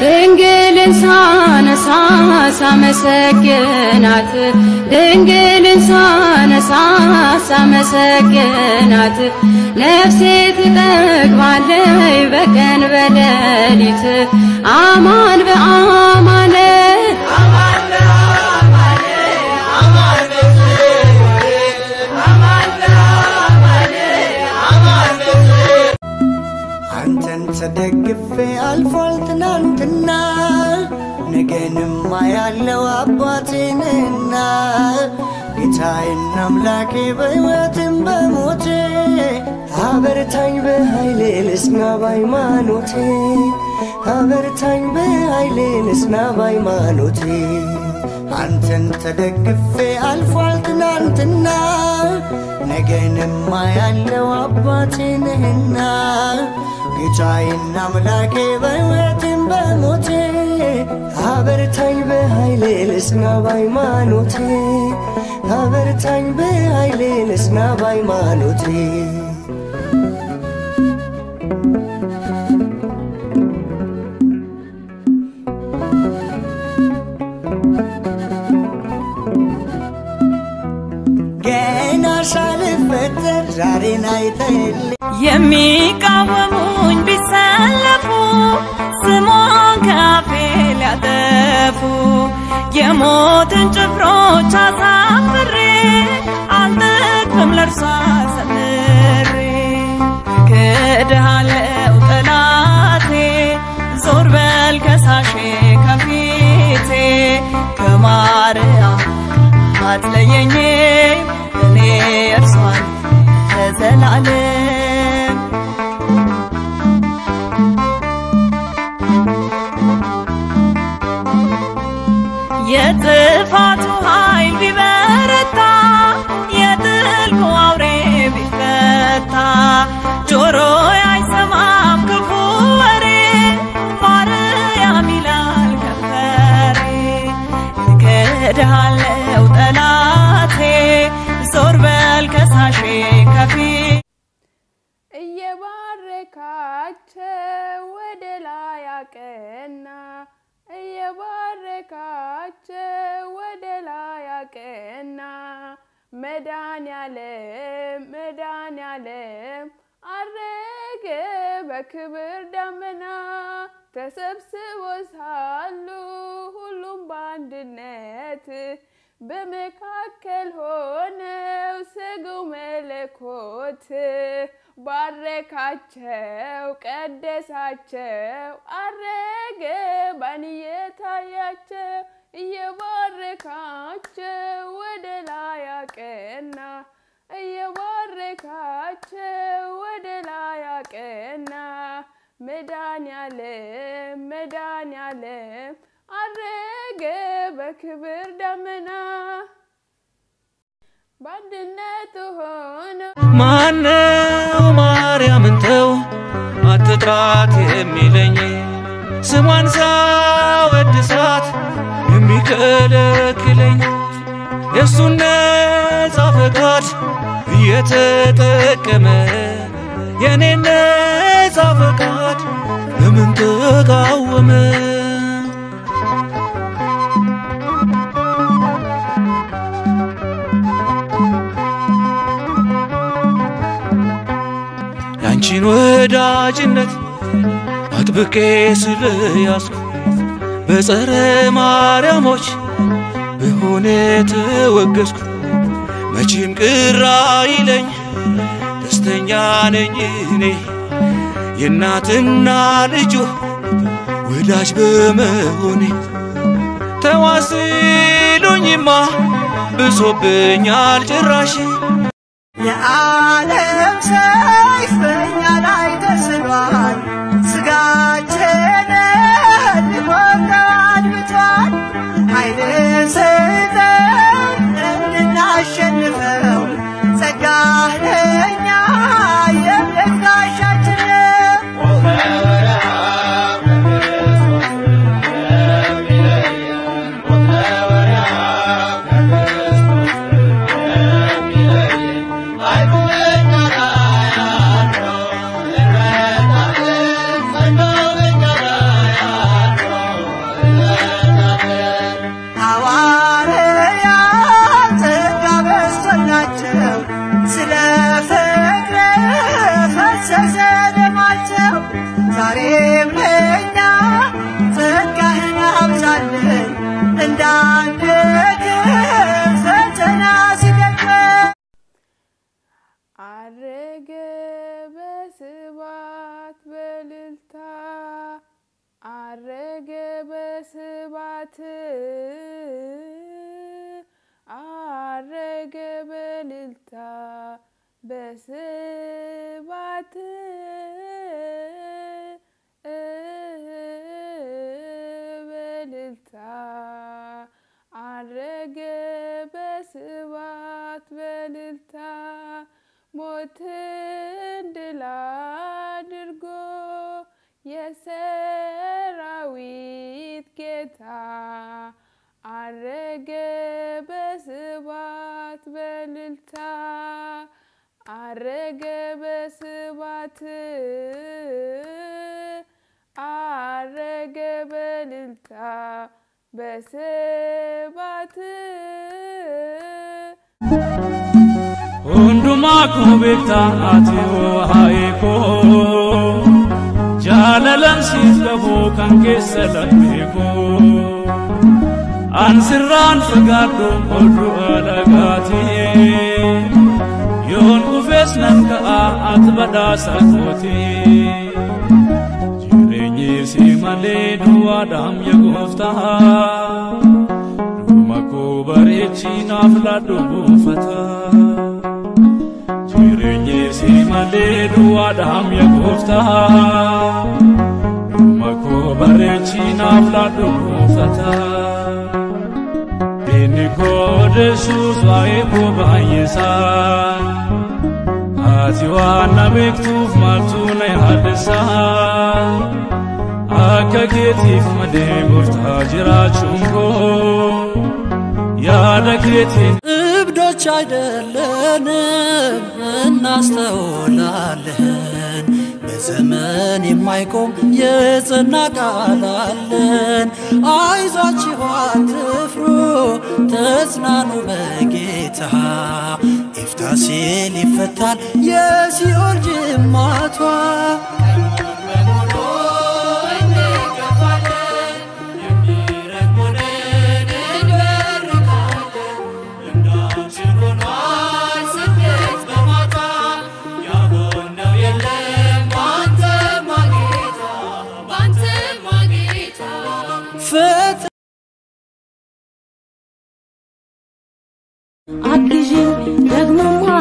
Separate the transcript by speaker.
Speaker 1: ድንግልን ሳነሳ ሳመሰግናት ድንግልን ሳነሳ ሳመሰግናት ነፍሴ ትጠግባለይ በቀን በሌሊት አማን በአማነ
Speaker 2: አንተን ተደግፌ አልፏል ትናንትና ነገንም ያለው አባቴንና ጌታዬና አምላኬ በሕይወትም በሞቴ አበርታኝ በኃይሌ ልጽና በሃይማኖቴ አበርታኝ በኃይሌ ልጽና በሃይማኖቴ አንተን ተደግፌ አልፏል ትናንትና ነገንም ያለው አባቴ ነህና ጌታዬና አምላኬ በሕይወትም በሞቴ አበርታኝ በኃይሌ ልጽና በሃይማኖቴ አበርታኝ በኃይሌ ልጽና በሃይማኖቴ ገና ሳልፈጠር ዛሬን አይተህልኝ
Speaker 3: የሚቃወሙኝ ቢሰለፉ ስሟን ከአፌ ሊያጠፉ የሞትን ጭፍሮች አሳፍሬ አልጠቅምም ለእርሷ ሰምሬ ክድሃለው ጠላቴ ዞር በል ከሳሼ ከፊቴ ከማርያም አትለየኝ እኔ እርሷን ለዘላለም የጥፋቱ ኃይል ቢበረታ የጥልቁ አውሬ ቢፈታ ጆሮ አይሰማም ክፉ ወሬ ማርያም ይላል ከንፈሬ እክድሃለው ጠላቴ ዞር በል ከሳሼ ከፊት
Speaker 1: እየባረካቸው ወደ ላይ አቀና እየባረካቸው ወደ ላይ አቀና መድኃኔዓለም መድኃኔዓለም አረገ በክብር ደመና ተሰብስቦ ሳሉ ሁሉም በአንድነት በመካከል ሆነው ሰገው መለኮት ባረካቸው ቀደሳቸው አረገ ባንየ ታያቸው እየባረካቸው ወደ ላይ አቀና እየባረካቸው ወደ ላይ አቀና መድኃኔዓለም መድኃኔዓለም አረገ በክብር ደመና በአንድነት ሆነው
Speaker 4: ማነው ማርያምን ተው አትጥራት የሚለኝ ስሟን ሳወድሳት የሚከለክለኝ የእሱን ነጻ ፈቃድ እየተጠቀመ የኔን ነጻ ፈቃድ ለምን ተቃወመ? ያንቺን ወዳጅነት አጥብቄ ስለያዝኩ በጸረ ማርያሞች በሆነ ተወገዝኩ። መቼም ቅር አይለኝ ደስተኛ ነኝ እኔ የእናትና ልጁ ወዳጅ በመሆኔ ተዋስሉኝማ ብሶብኛል ጭራሽ
Speaker 2: የዓለም ሰይፍ በእኛ ላይ ተስሏል፣ ስጋችንን ሊወጋን ብቷል። ኃይልን ስጠን እንድናሸንፈው፣ ጸጋህ ለእኛ የእምነት ጋሻችን ነው።
Speaker 5: I
Speaker 1: በልልታ አረገ በስባት በልልታ ሞትን ድል አድርጎ የሰራዊት ጌታ አረገ በስባት በልልታ አረገ በስባት አረገ በልልታ በስባት
Speaker 4: Hundumaa koo beektaa ati waa'ee koo jaalalan siif qabu kan keessa laphee koo an sirraan fagaadhu oduu alagaati yoon dhufees nan ka'a ati badhaasa kooti jireenyi si malee duwwaadhaam yaa gooftaa dhuma koo bareechi naaf laadhu buufata. jireenyi si malee duwwaadhaam yaa gooftaa dhuma koo bareechi naaf laadhu buufata. Inni koo deessuus waa'ee koo baay'isaa ati waan na beektuuf maaltu na yaaddesaa akka keetiif malee gooftaa jiraachuun koo yaada keetiin
Speaker 5: እብዶች አይደለንም እናስተውላለን በዘመን የማይቆም የጸና ቃል አለን አይዟችሁ አትፍሩ ተጽናኑ በጌታ ይፍታ ሲል ይፈታል የሲኦል ጅማቷ ፍት
Speaker 1: አግዢኝ ደግሞማ